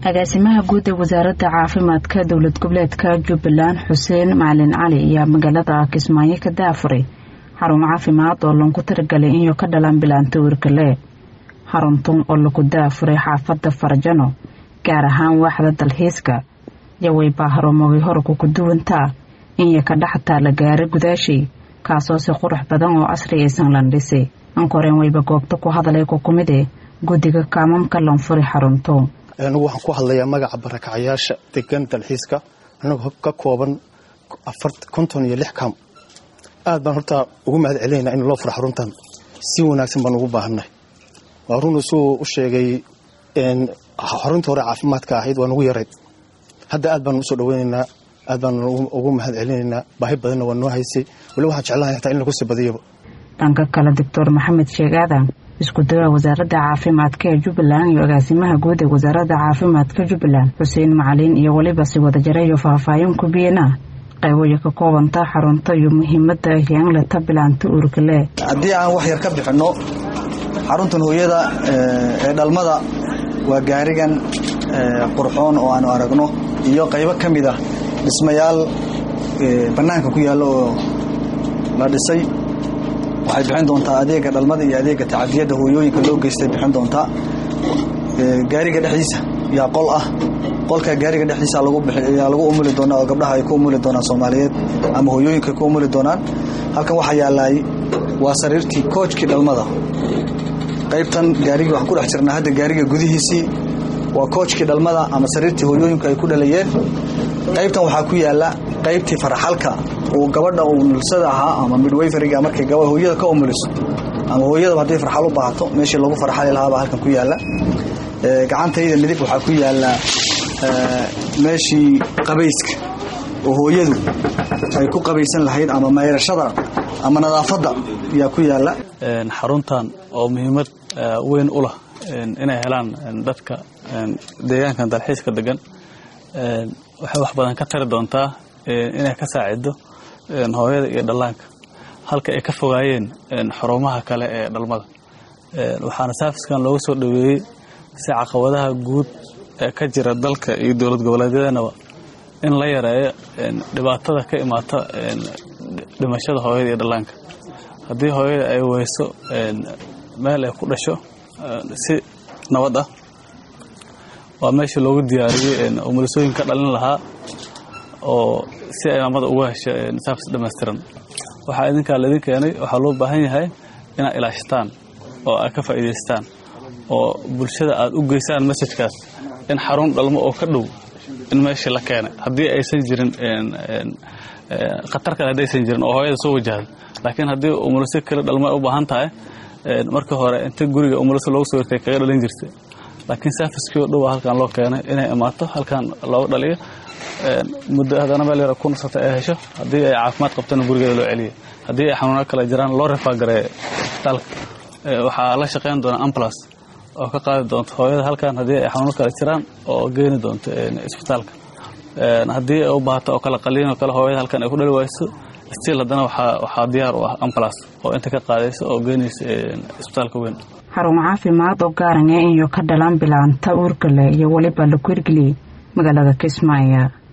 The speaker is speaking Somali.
agaasimaha guud ee wasaaradda caafimaadka dowlad goboleedka jubbaland xuseen macalin cali ayaa magaalada kismaayo ka daafuray xarun caafimaad oo lagu tiragalay inuu ka dhalan bilaanta wirkale xaruntan oo lagu daafuray xaafadda farjano gaar ahaan waaxda dalxiiska yaway baa harumogay horku ku duwantaa inya ka dhex taala gaari gudaashii kaasoo si qurux badan oo casri aysan landhisay ankoreen wayba goobta ku hadalay ku kumide guddiga kaamamka lanfuri xarunto anigu waxaan ku hadlayaa magaca barakacayaasha degan dalxiiska anagoo ka kooban konton iyo lix kaam aad baan horta ugu mahad celinayna in loo furo xaruntan si wanaagsan baan ugu baahannahay waa run isuu u sheegay xaruntii hore caafimaadka ahayd waa nugu yarayd hadda aad baan usoo dhaweynaynaa aad baan ugu mahad celinaynaa baahi badanna waa noo haysay wali waxaan jeclahay hataa in lagu sii badiyaba dhanka kale doctor maxamed sheeg aadan isku dagaa wasaaradda caafimaadka ee jubbaland iyo agaasimaha guud ee wasaaradda caafimaadka jubbaland xuseen macalin iyo weliba si wadajara iyo faahfaahin kubiyena qayboya ka koobanta xarunta iyo muhiimadda hiyangleta bilaanta uurkale haddii aan wax yar ka bixinno xaruntan hooyada ee dhalmada waa gaarigan qurxoon oo aanu aragno iyo qaybo ka mid ah dhismayaal bannaanka ku yaalla oo la dhisay waxay bixin doontaa adeega dhalmada iyo adeega tacadiyadda hooyooyinka loo geystay bixin doontaa gaariga dhexdiisa yaa qol ah qolka gaariga dhexdiisa yaa lagu umuli doonaa oo gabdhaha ay ku umuli doonaan soomaaliyeed ama hooyooyinka ku umuli doonaan halkan waxaa yaalaay waa sariirtii koojkii dhalmada qaybtan gaarigii waxaan ku dhex jirnaa hadda gaariga gudihiisii waa koojkii dhalmada ama sariirtii hooyooyinku ay ku dhalayeen qaybtan waxaa ku yaala qaybtii faraxalka uu gabadha umulsada ahaa ama midwayfariga markay hooyada ka umuliso ama hooyadaba hadday farxal u baahato meeshii lagu farxali lahaabaa halkan ku yaala gacantayda midig waxaa ku yaala meeshii qabayska oo hooyadu ay ku qabaysan lahayd ama mayrashada ama nadaafadda ayaa ku yaala xaruntan oo muhiimad weyn u lah inay helaan dadka deegaankan dalxiiska degan waxay wax badan ka tari doontaa inay ka saacido hooyada iyo dhallaanka halka ay ka fogaayeen xarumaha kale ee dhalmada waxaana saafiskan looga soo dhoweeyey si caqabadaha guud ee ka jira dalka iyo dowlad goboleedyadanaba in la yareeyo dhibaatada ka imaata dhimashada hooyada iyo dhallaanka haddii hooyada ay weyso meel ay ku dhasho si nabad ah waa meeshii loogu diyaariyey umulisooyin ka dhalin lahaa oo si ay maamada uga hesho saafis dhammaystiran waxaa idinkaa laydin keenay waxaa loo baahan yahay inaad ilaashataan oo aad ka faa'iidaystaan oo bulshada aad u geysaan masajkaas in xarun dhalmo oo ka dhow in meeshii la keenay haddii aysan jirin khatar kale haddaysan jirin oo hooyada soo wajahda laakiin haddii umuliso kale dhalmo u baahan tahay markii hore inta guriga umuliso loogu soo wartay kaga dhalin jirtay laakiin saafiskii oo dhowa halkan loo keenay inay imaato halkan looga dhaliyo muddo haddana meel yara ku nasata ay hesho haddii ay caafimaad qabtana gurigeeda loo celiya haddii ay xanuuno kale jiraan loo refaagareeyo isbitaalka waxaa la shaqayn doona ambulas oo ka qaadi doonto hooyada halkan haddii ay xanuuno kale jiraan oo geeni doonto isbitaalka haddii ay u baahato oo kale qaliin oo kale hooyada halkan ay ku dhali wayso stiil haddana waxaa diyaar u ah ambulas oo inta ka qaadaysa oo geenaysa isbitaalka weyn xarun caafimaad oo gaaran ee inuu ka dhalan bilaanta uurkale iyo weliba la kurgeliyey magaalada kismaayo